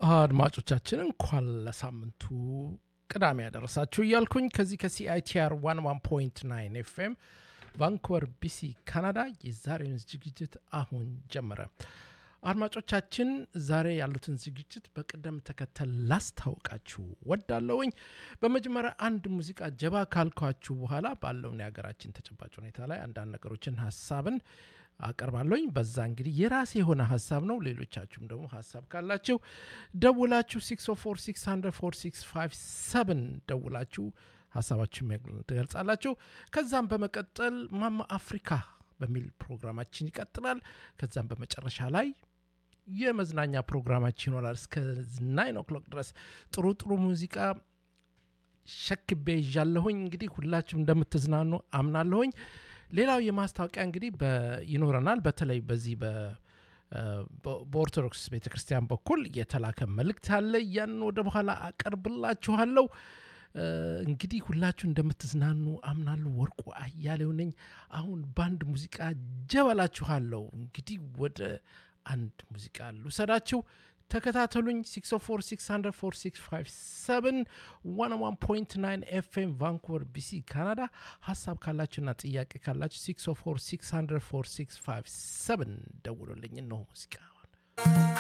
አድማጮቻችን እንኳን ለሳምንቱ ቅዳሜ ያደረሳችሁ እያልኩኝ ከዚህ ከሲአይቲአር 11.9 ኤፍኤም ቫንኩቨር ቢሲ ካናዳ የዛሬውን ዝግጅት አሁን ጀመረ። አድማጮቻችን ዛሬ ያሉትን ዝግጅት በቅደም ተከተል ላስታውቃችሁ ወዳለውኝ። በመጀመሪያ አንድ ሙዚቃ ጀባ ካልኳችሁ በኋላ ባለውን የሀገራችን ተጨባጭ ሁኔታ ላይ አንዳንድ ነገሮችን ሀሳብን አቀርባለሁኝ። በዛ እንግዲህ የራሴ የሆነ ሀሳብ ነው። ሌሎቻችሁም ደግሞ ሀሳብ ካላችሁ ደውላችሁ 604 ደውላችሁ ሀሳባችሁን ትገልጻላችሁ። ከዛም በመቀጠል ማማ አፍሪካ በሚል ፕሮግራማችን ይቀጥላል። ከዛም በመጨረሻ ላይ የመዝናኛ ፕሮግራማችን ይኖራል እስከ ናይን ኦክሎክ ድረስ ጥሩ ጥሩ ሙዚቃ ሸክቤ ይዣለሁኝ። እንግዲህ ሁላችሁም እንደምትዝናኑ አምናለሁኝ። ሌላው የማስታወቂያ እንግዲህ ይኖረናል። በተለይ በዚህ በኦርቶዶክስ ቤተ ክርስቲያን በኩል የተላከ መልእክት አለ። ያንን ወደ በኋላ አቀርብላችኋለሁ። እንግዲህ ሁላችሁ እንደምትዝናኑ አምናለሁ። ወርቁ አያሌው ነኝ። አሁን በአንድ ሙዚቃ ጀበላችኋለሁ። እንግዲህ ወደ አንድ ሙዚቃ ልውሰዳችሁ። ተከታተሉኝ። 604 101.9 ኤፍኤም ቫንኩቨር ቢሲ ካናዳ። ሀሳብ ካላችሁና ጥያቄ ካላችሁ 604 ደውሉልኝ። እነሆ ሙዚቃ